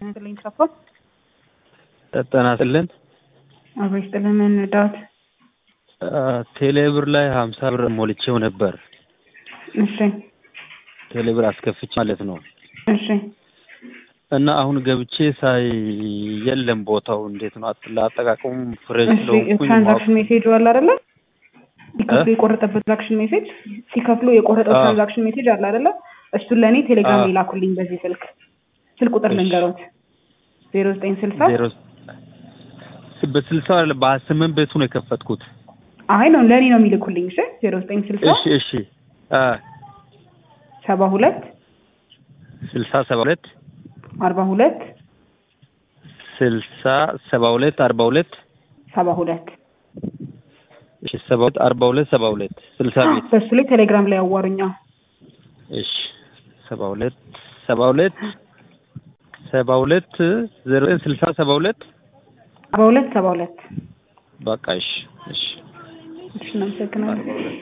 ይስጥልኝ ሰፋ ጤና ይስጥልን። አብሮ ይስጥልን። ምን ዳዊት? ቴሌብር ላይ ሀምሳ ብር ሞልቼው ነበር። እሺ ቴሌብር አስከፍቼ ማለት ነው። እሺ እና አሁን ገብቼ ሳይ የለም ቦታው እንዴት ነው ለአጠቃቀሙ ፍሬሽ እሺ ስለሆንኩኝ ትራንዛክሽን ሜሴጅ አለ አይደለ? ሲከፍሉ የቆረጠበት ትራንዛክሽን ሜሴጅ ሲከፍሉ የቆረጠው አዎ። ትራንዛክሽን ሜሴጅ አለ አይደለ? እሱን ለእኔ ቴሌግራም አዎ። ይላኩልኝ በዚህ ስልክ ስልክ ቁጥር እሺ። ልንገሮት ዜሮ ዘጠኝ ስልሳ ዜሮ በስልሳ በስምንት ቤቱ ነው የከፈትኩት። አይ ነው ለእኔ ነው የሚልኩልኝ። እሺ ዜሮ ዘጠኝ ስልሳ እሺ እሺ አ ሰባ ሁለት ስልሳ ሰባ ሁለት አርባ ሁለት ስልሳ ሰባ ሁለት አርባ ሁለት ሰባ ሁለት እሺ ሰባ ሁለት አርባ ሁለት ሰባ ሁለት ስልሳ ቤት በሱ ላይ ቴሌግራም ላይ ያዋሩኛ። እሺ ሰባ ሁለት ሰባ ሁለት ሰባ ሁለት ዜሮ ዘጠኝ ስልሳ ሰባ ሁለት አርባ ሁለት ሰባ ሁለት በቃ እሺ እሺ እሺ እናመሰግናለን።